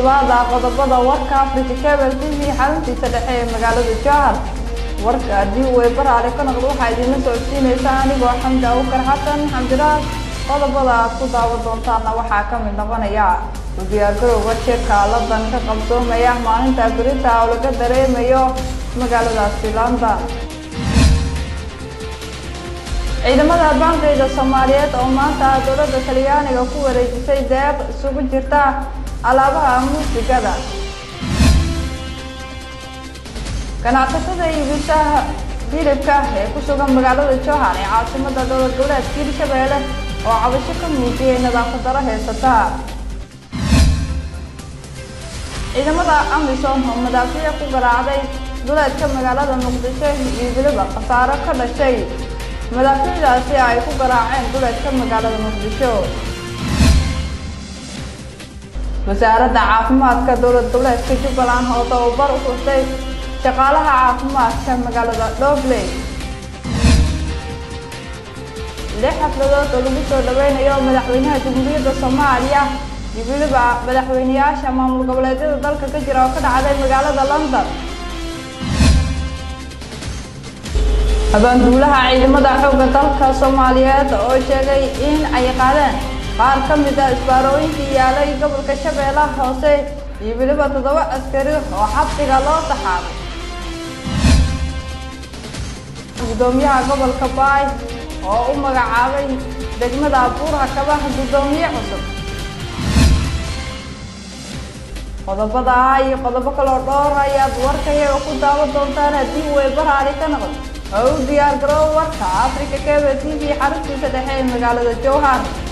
dhawaada qodobada warka africa cable t v xaruntiisa dhexe ee magaalada jowhar warka haddii uu eebaraale ka noqdo waxaa idiinla socodsiinaysaa anigoo xamdi awkar xasan xamdiraas qodobada aad ku daawan doontaana waxaa ka mid noqonaya u diyaargarowga shirka ladan ka qabsoomaya maalinta berita oo laga dareemayo magaaladaasi london ciidamada bankayda soomaaliyeed oo maanta dowladda talyaaniga ku wareejisay deeq isugu jirta alaabaha muusigada ganacsatada iibishaha hilibka ee ku sugan magaalada jowhar ee caasimada dowlad goboleedka hirshabeelle oo cabasho ka muujiyay nadaafad daro heysata ciidamada amisom oo madaafiic ku garaacday duleedka magaalada muqdisho iyo weliba khasaaro ka dhashay madaafiicdaasi ay ku garaaceen duleedka magaalada muqdisho wasaaradda caafimaadka dowlad goboleedka jubbaland oo tababar u furtay shaqaalaha caafimaadka magaalada dhobley lix xafladood oo lagu soo dhaweynayo madaxweynaha jamhuuriyadda soomaaliya iyo weliba madaxweyneyaasha maamul goboleedyada dalka ka jira oo ka dhacday magaalada london abaanduulaha ciidamada xoogga dalka soomaaliyeed oo sheegay in ay qaadeen qaar ka mid a isbaarooyinkii yaalay gobolka shabeellaha hoose iyo weliba toddoba askari oo xabsiga loo taxaabay gudoomiyaha gobolka baay oo u magacaabay degmada buurha kabaha guddoomiye cusub qodobada iyo qodobo kaloo dhowr ayaad warkayaga ku daawan doontaan haddii uu eebaraali ka noqdo oo u diyaar garoow warka africa cable t v xaruntiisa dhexe ee magaalada jowhar